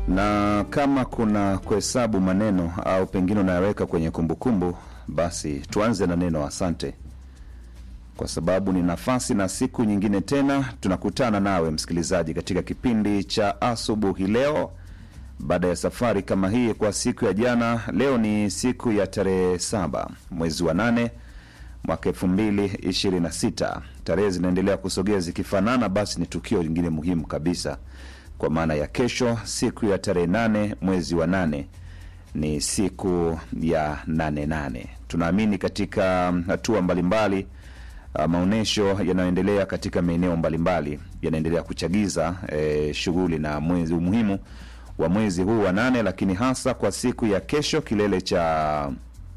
na kama kuna kuhesabu maneno au pengine unayaweka kwenye kumbukumbu, basi tuanze na neno asante, kwa sababu ni nafasi na siku nyingine tena tunakutana nawe msikilizaji katika kipindi cha asubuhi leo, baada ya safari kama hii kwa siku ya jana. Leo ni siku ya tarehe saba mwezi wa nane mwaka elfu mbili ishirini na sita. Tarehe zinaendelea kusogea zikifanana, basi ni tukio lingine muhimu kabisa kwa maana ya kesho, siku ya tarehe nane mwezi wa nane ni siku ya nane nane. Tunaamini katika hatua mbalimbali uh, maonyesho yanayoendelea katika maeneo mbalimbali yanaendelea kuchagiza eh, shughuli na mwezi umuhimu wa mwezi huu wa nane, lakini hasa kwa siku ya kesho, kilele cha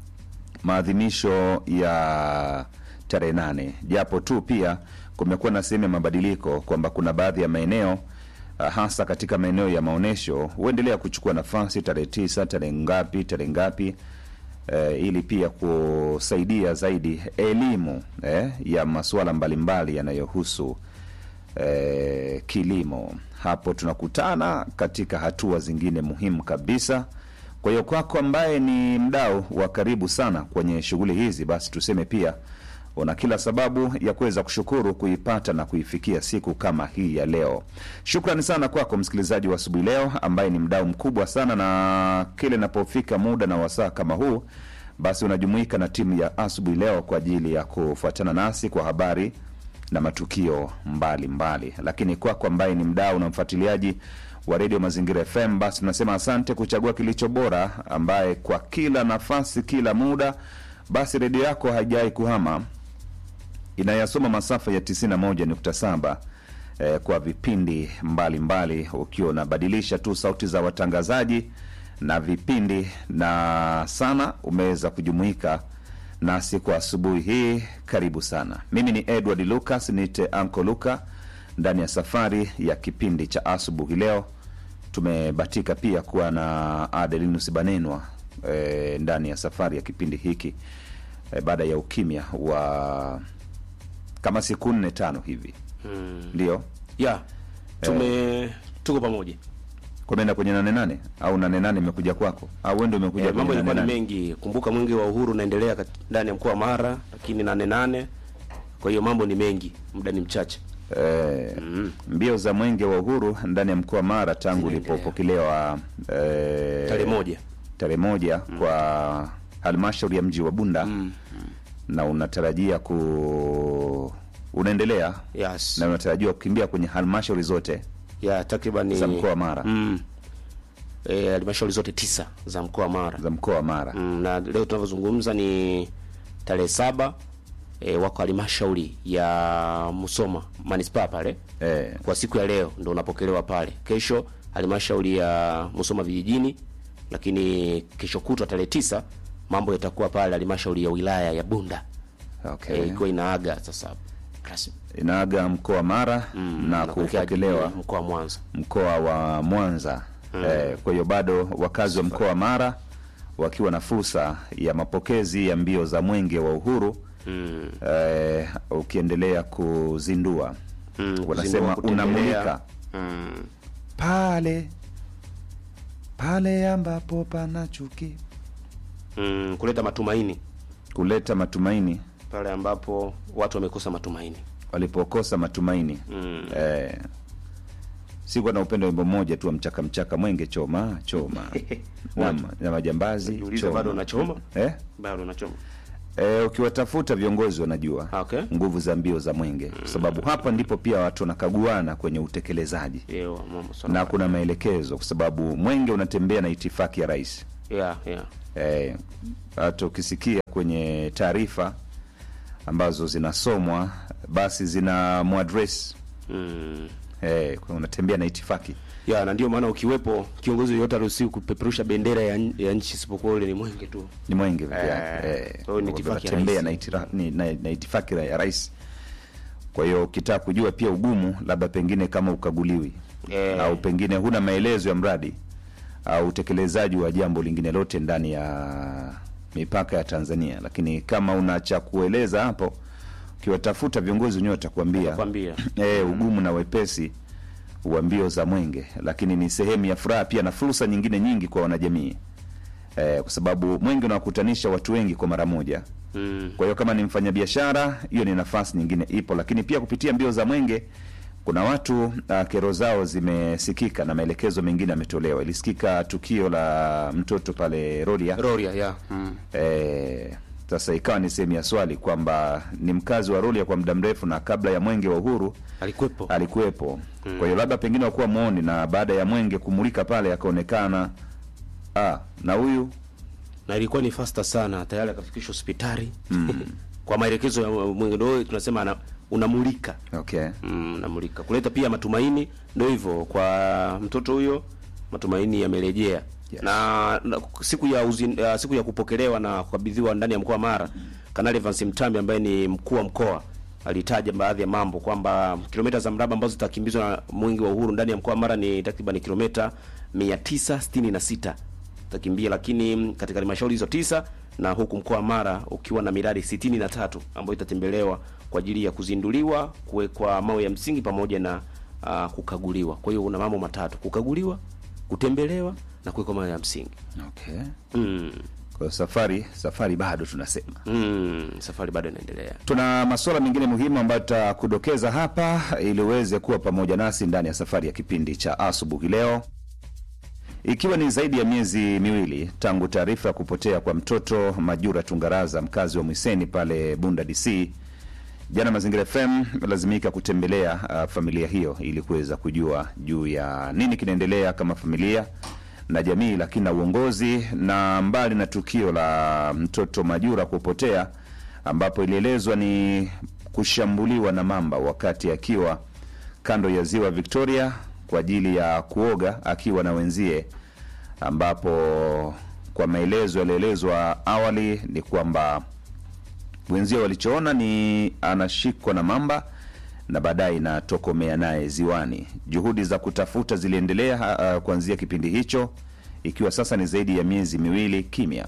maadhimisho ya tarehe nane, japo tu pia kumekuwa na sehemu ya mabadiliko kwamba kuna baadhi ya maeneo uh, hasa katika maeneo ya maonyesho huendelea kuchukua nafasi tarehe tisa, tarehe ngapi, tarehe ngapi eh, ili pia kusaidia zaidi elimu eh, ya masuala mbalimbali yanayohusu eh, kilimo. Hapo tunakutana katika hatua zingine muhimu kabisa. Kwa hiyo kwako ambaye ni mdau wa karibu sana kwenye shughuli hizi, basi tuseme pia una kila sababu ya kuweza kushukuru kuipata na kuifikia siku kama hii ya leo. Shukrani sana kwako msikilizaji wa asubuhi leo ambaye ni mdau mkubwa sana, na kile inapofika muda na wasaa kama huu, basi unajumuika na timu ya asubuhi leo kwa ajili ya kufuatana nasi kwa habari na matukio mbalimbali mbali. Lakini kwako ambaye ni mdau na mfuatiliaji wa redio Mazingira FM, basi tunasema asante kuchagua kilicho bora, ambaye kwa kila nafasi, kila muda, basi redio yako haijawai kuhama inayasoma masafa ya 91.7 eh, kwa vipindi mbalimbali, ukiwa unabadilisha tu sauti za watangazaji na vipindi, na sana umeweza kujumuika nasi kwa asubuhi hii. Karibu sana. Mimi ni Edward Lucas, nite Anko Luka ndani ya safari ya kipindi cha asubuhi leo. Tumebatika pia kuwa na Adelinus Banenwa e, ndani ya safari ya kipindi hiki e, baada ya ukimya wa kama siku nne tano hivi Mm. ndio ya tume tuko pamoja kumeenda kwenye nane nane au nane nane imekuja kwako au wewe ndio umekuja Eh, mambo kwenye yalikuwa nane ni nane? mengi. Kumbuka mwingi wa uhuru unaendelea kat- ndani ya mkoa wa Mara, lakini nane nane. Kwa hiyo mambo ni mengi, muda ni mchache. Eh, mbio za mwenge wa uhuru ndani ya mkoa wa Mara tangu Zinaendelea. ulipopokelewa eh, Tarehe moja tarehe moja kwa halmashauri ya mji wa Bunda na unatarajia ku unaendelea yes. na unatarajiwa kukimbia kwenye halmashauri zote ya takriban za mkoa wa Mara mm. Eh, halmashauri zote tisa za mkoa wa Mara za mkoa wa Mara mm, na leo tunavyozungumza ni tarehe saba e, wako halmashauri ya Musoma manispaa pale eh, kwa siku ya leo ndo unapokelewa pale. Kesho halmashauri ya Musoma vijijini, lakini kesho kutwa tarehe tisa mambo yatakuwa pale halmashauri ya wilaya ya Bunda okay. e, ikiwa inaaga sasa rasmi inaaga mkoa wa Mara na kuelekea kupokelewa mkoa wa Mwanza. mkoa wa Mwanza eh, kwa hiyo bado wakazi wa mkoa wa Mara wakiwa na fursa ya mapokezi ya mbio za mwenge wa uhuru Mm. eh, ukiendelea kuzindua Mm, wanasema kuzindua, kutembelea. unamulika Mm. pale pale ambapo pana chuki, Mm, kuleta matumaini kuleta matumaini pale ambapo watu wamekosa matumaini. walipokosa matumaini Mm. eh, sikuwa na upendo wimbo mmoja tu wa mchaka mchaka mwenge choma choma na, Watu. na majambazi Jiulize, choma. bado unachoma? eh? Bado unachoma. Eh, ukiwatafuta viongozi wanajua Okay. nguvu za mbio za mwenge kwa sababu hapa ndipo pia watu wanakaguana kwenye utekelezaji Yeo, mambo sana. na kuna maelekezo kwa sababu mwenge unatembea na itifaki ya rais Yeah, yeah. Eh, hata ukisikia kwenye taarifa ambazo zinasomwa basi zina muadres Mm. eh, kwa unatembea na itifaki ya na ndio maana ukiwepo kiongozi yoyote aruhusiwi kupeperusha bendera ya, n- ya nchi isipokuwa ule ni mwenge tu. ni mwenge peke Eh, yake eh, kwa hiyo ni itifaki ya unatembea rais. na, itira, ni, na, na itifaki ya rais kwa hiyo ukitaka kujua pia ugumu labda pengine kama ukaguliwi Eh. au pengine huna maelezo ya mradi au utekelezaji wa jambo lingine lote ndani ya mipaka ya Tanzania, lakini kama una cha kueleza hapo, ukiwatafuta viongozi wenyewe watakwambia Kwambia. eh, ugumu na wepesi wa mbio za mwenge, lakini ni sehemu ya furaha pia na fursa nyingine nyingi kwa wanajamii eh, kwa sababu mwenge unawakutanisha watu wengi kwa mara moja. Mm. Kwa hiyo kama ni mfanyabiashara, hiyo ni nafasi nyingine ipo, lakini pia kupitia mbio za mwenge kuna watu uh, kero zao zimesikika na maelekezo mengine yametolewa. Ilisikika tukio la mtoto pale Rorya Roria ya. Mm. Eh, sasa ikawa ni sehemu ya swali kwamba ni mkazi wa Rorya kwa muda mrefu na kabla ya mwenge wa uhuru Alikuwepo. alikuwepo. Kwa hiyo labda pengine wakuwa muoni, na baada ya mwenge kumulika pale akaonekana ah, na huyu na ilikuwa ni fasta sana, tayari akafikishwa hospitali kwa maelekezo ya mwenge. Ndio tunasema ana, unamulika okay. mm, unamulika kuleta pia matumaini. Ndio hivyo kwa mtoto huyo, matumaini yamerejea. Yes. Na, na siku ya uzin, uh, siku ya kupokelewa na kukabidhiwa ndani ya mkoa wa Mara, Kanali Evans Mtambi ambaye ni mkuu wa mkoa alitaja baadhi ya mambo kwamba kilomita za mraba ambazo zitakimbizwa na mwingi wa uhuru ndani ya mkoa wa Mara ni takriban kilomita 966 takimbia, lakini katika halmashauri hizo tisa na huku mkoa wa Mara ukiwa na miradi 63 ambayo itatembelewa kwa ajili ya kuzinduliwa, kuwekwa mawe ya msingi pamoja na uh, kukaguliwa. Kwa hiyo una mambo matatu: kukaguliwa, kutembelewa na kuwekwa mawe ya msingi. Okay. Mm. Kwa hiyo safari safari bado tunasema Mm. Safari bado inaendelea. tuna masuala mengine muhimu ambayo tutakudokeza hapa ili uweze kuwa pamoja nasi ndani ya safari ya kipindi cha asubuhi leo, ikiwa ni zaidi ya miezi miwili tangu taarifa ya kupotea kwa mtoto Majura Tungaraza, mkazi wa Mwiseni pale Bunda DC. Jana Mazingira FM lazimika kutembelea uh, familia hiyo ili kuweza kujua juu ya nini kinaendelea kama familia na jamii, lakini na uongozi. Na mbali na tukio la mtoto Majura kupotea, ambapo ilielezwa ni kushambuliwa na mamba wakati akiwa kando ya ziwa Victoria kwa ajili ya kuoga akiwa na wenzie, ambapo kwa maelezo yaliyoelezwa awali ni kwamba wenzio walichoona ni anashikwa na mamba na baadaye inatokomea naye ziwani. Juhudi za kutafuta ziliendelea uh, kuanzia kipindi hicho, ikiwa sasa ni zaidi ya miezi miwili kimya,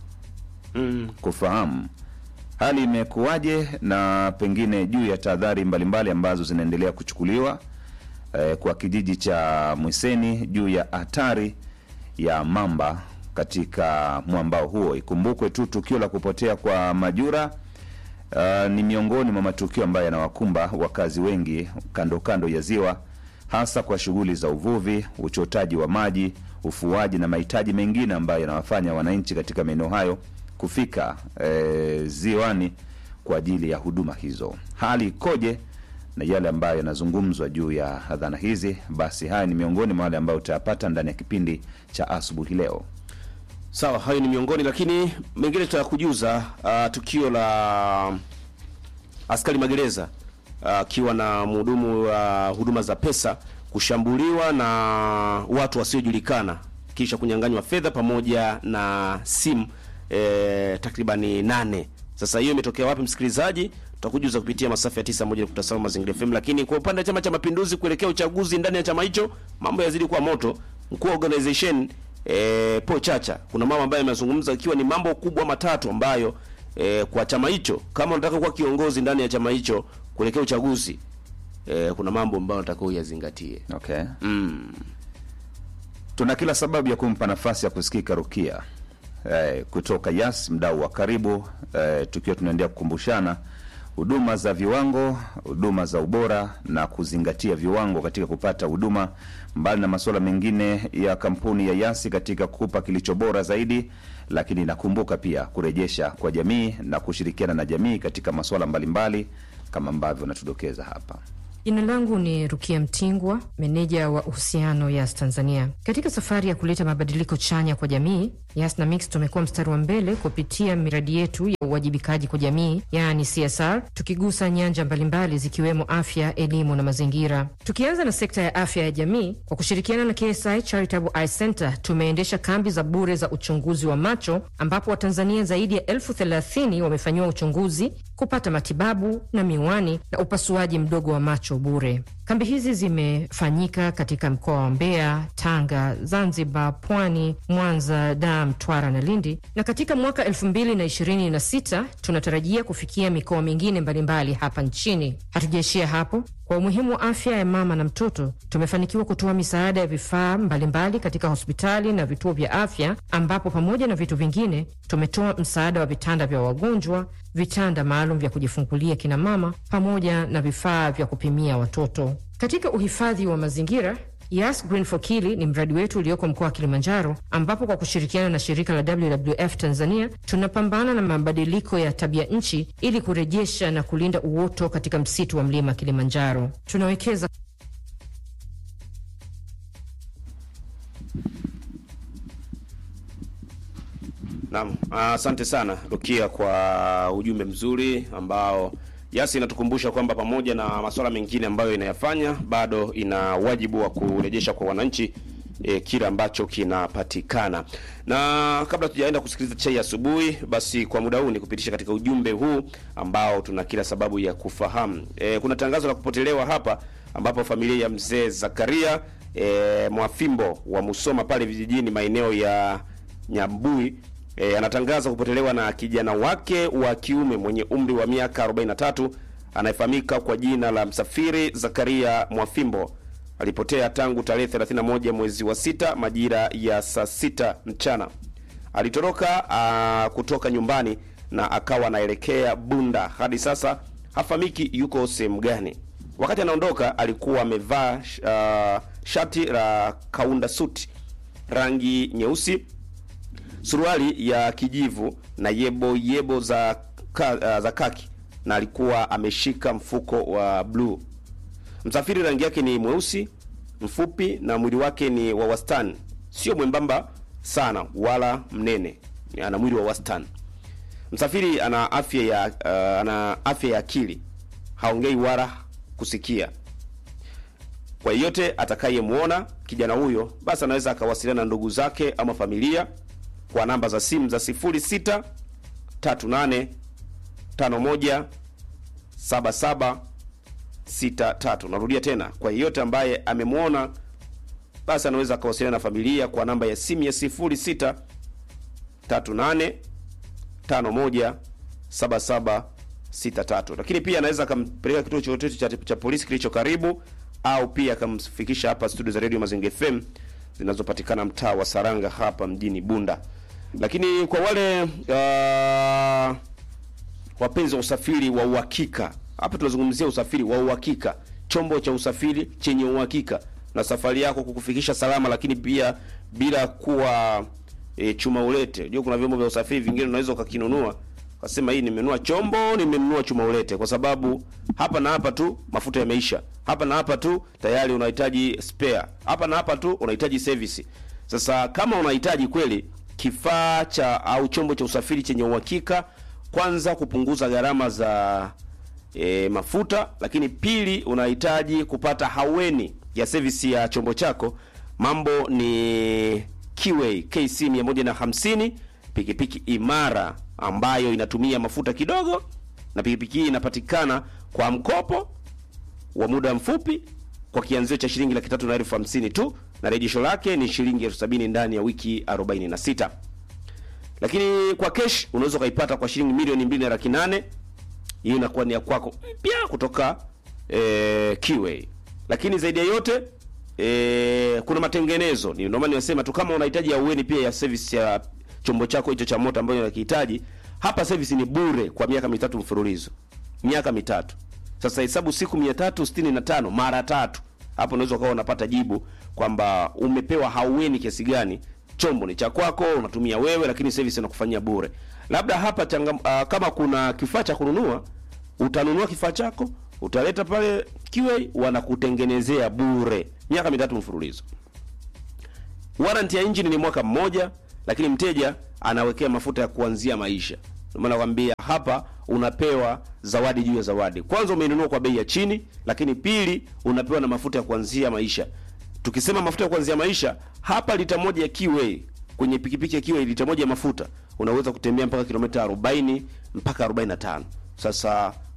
Mm. kufahamu hali imekuwaje na pengine juu ya tahadhari mbalimbali ambazo zinaendelea kuchukuliwa eh, kwa kijiji cha Mwiseni juu ya hatari ya mamba katika mwambao huo. Ikumbukwe tu tukio la kupotea kwa Majura uh, ni miongoni mwa matukio ambayo yanawakumba wakazi wengi kando kando ya ziwa, hasa kwa shughuli za uvuvi, uchotaji wa maji, ufuaji na mahitaji mengine ambayo yanawafanya wananchi katika maeneo hayo kufika eh, ziwani kwa ajili ya huduma hizo. Hali ikoje na yale ambayo yanazungumzwa juu ya dhana hizi? Basi haya ni miongoni mwa wale ambayo utayapata ndani ya kipindi cha asubuhi leo. Sawa, hayo ni miongoni, lakini mengine tutakujuza. Uh, tukio la askari magereza akiwa na mhudumu wa huduma za pesa kushambuliwa na watu wasiojulikana kisha kunyang'anywa fedha pamoja na simu eh, takribani nane. Sasa hiyo imetokea wapi, msikilizaji? Tutakujuza kupitia masafa ya 91.7 Mazingira FM. Lakini kwa upande wa Chama cha Mapinduzi kuelekea uchaguzi ndani ya chama hicho, mambo yazidi kuwa moto. Mkuu wa organization eh, Paul Chacha, kuna mambo ambayo yamezungumza, ikiwa ni mambo kubwa matatu ambayo eh, kwa chama hicho, kama unataka kuwa kiongozi ndani ya chama hicho kuelekea uchaguzi eh, kuna mambo ambayo unataka uyazingatie. Okay. Mm. Tuna kila sababu ya kumpa nafasi ya kusikika Rukia eh, kutoka Yas, mdau wa karibu eh, tukiwa tunaendelea kukumbushana huduma za viwango, huduma za ubora na kuzingatia viwango katika kupata huduma, mbali na masuala mengine ya kampuni ya Yasi katika kukupa kilicho bora zaidi, lakini nakumbuka pia kurejesha kwa jamii na kushirikiana na jamii katika masuala mbalimbali kama ambavyo natudokeza hapa. Jina langu ni Rukia Mtingwa, meneja wa uhusiano Yas Tanzania. Katika safari ya kuleta mabadiliko chanya kwa jamii, Yas na Mix tumekuwa mstari wa mbele kupitia miradi yetu ya uwajibikaji kwa jamii, yaani CSR, tukigusa nyanja mbalimbali zikiwemo afya, elimu na mazingira. Tukianza na sekta ya afya ya jamii, kwa kushirikiana na KSI Charitable Eye Center tumeendesha kambi za bure za uchunguzi wa macho, ambapo Watanzania zaidi ya elfu thelathini wamefanyiwa uchunguzi, kupata matibabu na miwani na upasuaji mdogo wa macho bure. Kambi hizi zimefanyika katika mkoa wa Mbeya, Tanga, Zanzibar, Pwani, Mwanza, Dar, Mtwara na Lindi, na katika mwaka elfu mbili na ishirini na sita tunatarajia kufikia mikoa mingine mbalimbali hapa nchini. Hatujaishia hapo. Kwa umuhimu wa afya ya mama na mtoto, tumefanikiwa kutoa misaada ya vifaa mbalimbali katika hospitali na vituo vya afya, ambapo pamoja na vitu vingine tumetoa msaada wa vitanda vya wagonjwa, vitanda maalum vya kujifungulia kina mama, pamoja na vifaa vya kupimia watoto. Katika uhifadhi wa mazingira Yas Green for Kili ni mradi wetu ulioko mkoa wa Kilimanjaro, ambapo kwa kushirikiana na shirika la WWF Tanzania tunapambana na mabadiliko ya tabia nchi ili kurejesha na kulinda uoto katika msitu wa mlima Kilimanjaro. Tunawekeza Naam, asante sana Rukia kwa ujumbe mzuri ambao Yasi inatukumbusha kwamba pamoja na masuala mengine ambayo inayafanya bado ina wajibu wa kurejesha kwa wananchi e, kile ambacho kinapatikana. Na kabla tujaenda kusikiliza chai asubuhi, basi kwa muda huu ni kupitisha katika ujumbe huu ambao tuna kila sababu ya kufahamu. E, kuna tangazo la kupotelewa hapa ambapo familia ya mzee Zakaria e, Mwafimbo wa Musoma pale vijijini maeneo ya Nyambui E, anatangaza kupotelewa na kijana wake wa kiume mwenye umri wa miaka 43 anayefahamika kwa jina la Msafiri Zakaria Mwafimbo. Alipotea tangu tarehe 31 mwezi wa sita majira ya saa sita mchana. Alitoroka a, kutoka nyumbani na akawa anaelekea Bunda. Hadi sasa hafahamiki yuko sehemu gani. Wakati anaondoka alikuwa amevaa uh, shati la kaunda suti rangi nyeusi suruali ya kijivu na yebo yebo za ka, uh, za kaki na alikuwa ameshika mfuko wa bluu. Msafiri rangi yake ni mweusi mfupi na mwili wake ni wa wastani, sio mwembamba sana wala mnene, ana mwili wa wastani. Msafiri ana afya ya uh, ana afya ya akili, haongei wala kusikia. Kwa yeyote atakayemwona kijana huyo, basi anaweza akawasiliana na ndugu zake ama familia kwa namba za simu za 06 38 51 77 63. Narudia tena, kwa yeyote ambaye amemwona basi anaweza akawasiliana na familia kwa namba ya simu ya 06 38 51 77 63. Lakini pia anaweza akampeleka kituo chochote cha, cha polisi kilicho karibu au pia akamfikisha hapa studio za Radio Mazingira FM zinazopatikana mtaa wa Saranga hapa mjini Bunda. Lakini kwa wale uh, wapenzi wa usafiri wa uhakika, hapa tunazungumzia usafiri wa uhakika, chombo cha usafiri chenye uhakika na safari yako kukufikisha salama, lakini pia bila kuwa e, chuma ulete. Unajua kuna vyombo vya usafiri vingine unaweza ukakinunua ukasema hii nimenunua chombo, nimenunua chuma ulete, kwa sababu hapa na hapa tu mafuta yameisha, hapa na hapa tu tayari unahitaji spare, hapa na hapa tu unahitaji service. Sasa kama unahitaji kweli kifaa cha au chombo cha usafiri chenye uhakika, kwanza kupunguza gharama za e, mafuta, lakini pili unahitaji kupata haweni ya service ya chombo chako. Mambo ni Kiway KC 150 pikipiki imara ambayo inatumia mafuta kidogo, na pikipiki hii inapatikana kwa mkopo wa muda mfupi kwa kianzio cha shilingi laki tatu na elfu hamsini tu na rejesho lake ni shilingi elfu sabini ndani ya wiki 46. Lakini kwa cash unaweza ukaipata kwa shilingi milioni mbili na laki nane. Hii inakuwa ni ya kwako mpya kutoka eh, Kiway. Lakini zaidi ya yote eh, kuna matengenezo. Ni ndio maana nimesema tu kama unahitaji ahueni pia ya service ya chombo chako hicho cha moto ambayo unakihitaji, hapa service ni bure kwa miaka mitatu mfululizo. Miaka mitatu. Sasa hesabu siku 365 mara tatu. Hapo unaweza ukawa unapata jibu kwamba umepewa haueni kiasi gani. Chombo ni cha kwako, unatumia wewe, lakini service inakufanyia bure. Labda hapa changa, uh, kama kuna kifaa cha kununua, utanunua kifaa chako, utaleta pale Kiway, wanakutengenezea bure miaka mitatu mfululizo. Warranty ya engine ni mwaka mmoja, lakini mteja anawekea mafuta ya kuanzia maisha. Ndio maana nakwambia hapa unapewa zawadi juu ya zawadi. Kwanza umeinunua kwa bei ya chini, lakini pili unapewa na mafuta ya kuanzia maisha. Tukisema mafuta ya kuanzia maisha, hapa lita moja ya Kiway kwenye pikipiki ya Kiway, lita moja ya mafuta unaweza kutembea mpaka kilomita 40 mpaka 45. Sasa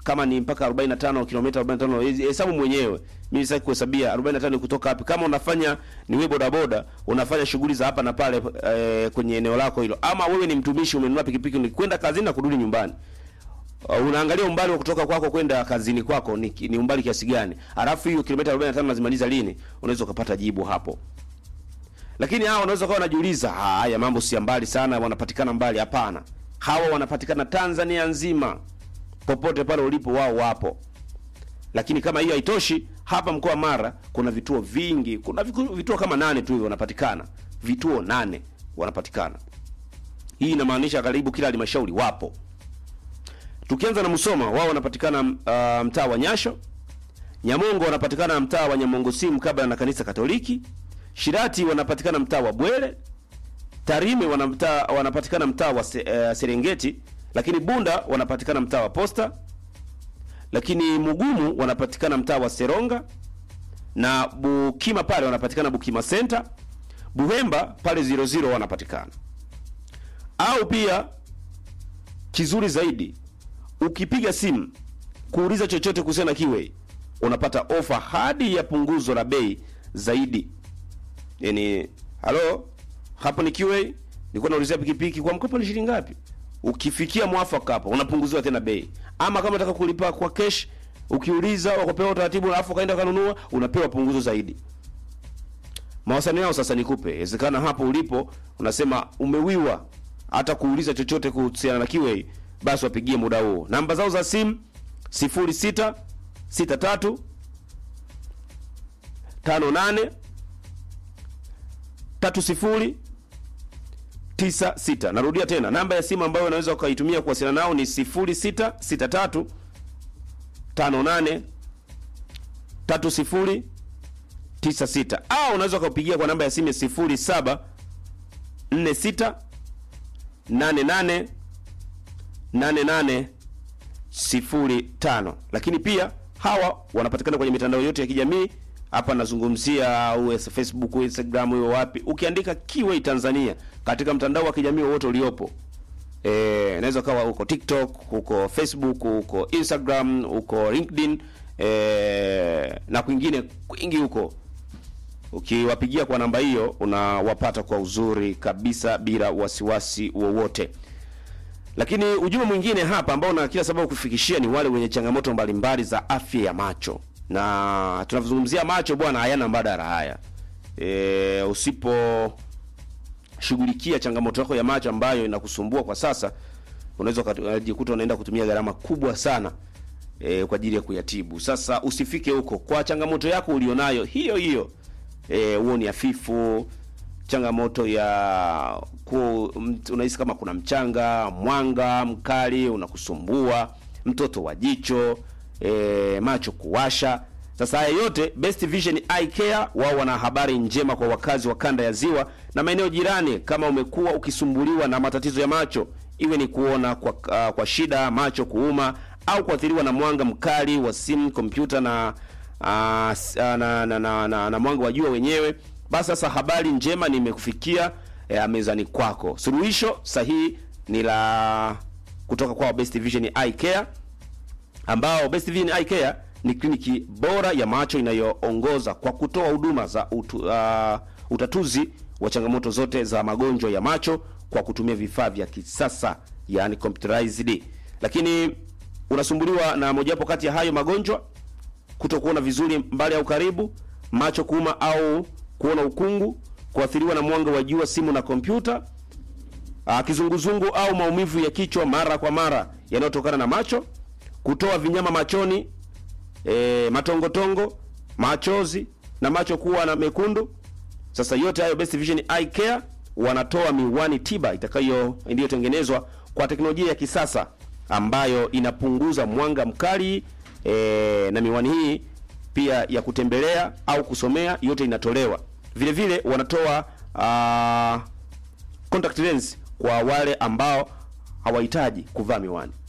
kama ni mpaka 45 kilomita 45 hesabu mwenyewe mimi sitaki kuhesabia 45 ni kutoka wapi kama unafanya ni wewe boda boda unafanya shughuli za hapa na pale e, kwenye eneo lako hilo ama wewe ni mtumishi umenunua pikipiki ni kwenda kazini na kurudi nyumbani Uh, unaangalia umbali wa kutoka kwako kwenda kazini kwako ni, ni umbali kiasi gani alafu hiyo kilomita 45 nazimaliza lini unaweza ukapata jibu hapo lakini hawa unaweza kuwa unajiuliza haya mambo si ya mbali sana wanapatikana mbali hapana hawa wanapatikana Tanzania nzima popote pale ulipo wao wapo lakini kama hiyo haitoshi hapa mkoa wa Mara kuna vituo vingi kuna viku- vituo kama nane tu hivyo wanapatikana vituo nane wanapatikana hii inamaanisha karibu kila halmashauri wapo tukianza na Musoma wao wanapatikana uh, mtaa wa Nyasho Nyamongo wanapatikana mtaa wa Nyamongo si mkabala na kanisa Katoliki Shirati wanapatikana mtaa wa Bwere Tarime wanamtaa, wanapatikana mtaa wa se, uh, Serengeti, lakini Bunda wanapatikana mtaa wa Posta, lakini Mugumu wanapatikana mtaa wa Seronga na Bukima pale wanapatikana Bukima Center, Buhemba pale 00 wanapatikana. Au pia kizuri zaidi, ukipiga simu kuuliza chochote kuhusiana na Kiway unapata ofa hadi ya punguzo la bei zaidi. Yani, halo hapo ni QA, nilikuwa naulizia pikipiki kwa mkopo ni shilingi ngapi? Ukifikia mwafaka hapo unapunguziwa tena bei. Ama kama unataka kulipa kwa cash, ukiuliza wakapewa utaratibu alafu ukaenda kanunua, unapewa punguzo zaidi. Mawasiliano yao sasa nikupe. Inawezekana hapo ulipo unasema umewiwa hata kuuliza chochote kuhusiana na QA, basi wapigie muda huo. Namba zao za simu 06 63 58 tatu sifuri tisa sita. Narudia tena namba ya simu ambayo unaweza ukaitumia kuwasiliana nao ni sifuri sita sita tatu tano nane tatu sifuri tisa sita au unaweza ukaupigia kwa namba ya simu ya sifuri saba nne sita nane nane nane nane sifuri tano. Lakini pia hawa wanapatikana kwenye mitandao yote ya kijamii hapa nazungumzia uwe Facebook, Instagram, uwe wapi, ukiandika Kiway Tanzania katika mtandao wa kijamii wowote uliopo, eh, inaweza kawa huko TikTok, huko Facebook, huko Instagram, huko LinkedIn eh, na kwingine kwingi huko. Ukiwapigia kwa namba hiyo unawapata kwa uzuri kabisa bila wasiwasi wowote. Lakini ujumbe mwingine hapa ambao na kila sababu kufikishia ni wale wenye changamoto mbalimbali za afya ya macho na tunavyozungumzia macho bwana, hayana mbadala haya. E, usipo shughulikia changamoto yako ya macho ambayo inakusumbua kwa sasa, unaweza ukajikuta unaenda kutumia gharama kubwa sana e, kwa ajili ya kuyatibu. Sasa usifike huko kwa changamoto yako ulionayo hiyo hiyo, e, huo ni hafifu, changamoto ya ku, unahisi kama kuna mchanga, mwanga mkali unakusumbua, mtoto wa jicho e, macho kuwasha. Sasa haya yote Best Vision Eye Care wao wana habari njema kwa wakazi wa kanda ya Ziwa na maeneo jirani. Kama umekuwa ukisumbuliwa na matatizo ya macho, iwe ni kuona kwa, uh, kwa shida, macho kuuma au kuathiriwa na mwanga mkali wa simu, kompyuta na, uh, s- uh, na, na, na, na, na mwanga wa jua wenyewe, basi sasa habari njema nimekufikia eh, mezani kwako. Suluhisho sahihi ni la kutoka kwa Best Vision Eye Care ambao Best Vision Eye Care ni kliniki bora ya macho inayoongoza kwa kutoa huduma za utu, uh, utatuzi wa changamoto zote za magonjwa ya macho kwa kutumia vifaa vya kisasa yani computerized. Lakini unasumbuliwa na mojawapo kati ya hayo magonjwa, kutokuona vizuri mbali au karibu, macho kuuma au kuona ukungu, kuathiriwa na mwanga wa jua, simu na kompyuta, Ah, kizunguzungu au maumivu ya kichwa mara kwa mara yanayotokana na macho, kutoa vinyama machoni, e, matongotongo, machozi na macho kuwa na mekundu. Sasa yote hayo Best Vision Eye Care wanatoa miwani tiba itakayo iliyotengenezwa kwa teknolojia ya kisasa ambayo inapunguza mwanga mkali e, na miwani hii pia ya kutembelea au kusomea yote inatolewa. Vile vile wanatoa ah, contact lens kwa wale ambao hawahitaji kuvaa miwani.